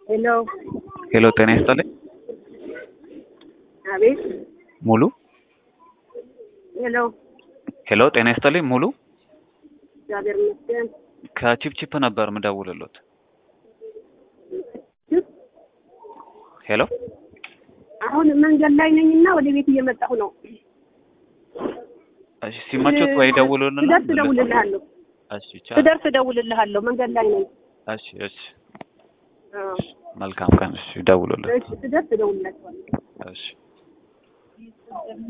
ሄሎ ሄሎ ጤና ይስጥልኝ። አቤት ሙሉ ሄሎ ሄሎ ጤና ይስጥልኝ። ሙሉ እግዚአብሔር ይመስገን። ከቺፕቺፕ ነበር ምደውልሎት። ሄሎ አሁን መንገድ ላይ ነኝና ወደ ቤት እየመጣሁ ነው። እሺ ሲመቾት ወይ ደውሉልን። ስደርስ እደውልልሃለሁ። እሺ ቻው። ስደርስ እደውልልሃለሁ። መንገድ ላይ ነኝ። እሺ እሺ አዎ። መልካም ቀን። እሺ ደውሉልን። እሺ ስደርስ እደውልላችኋለሁ። እሺ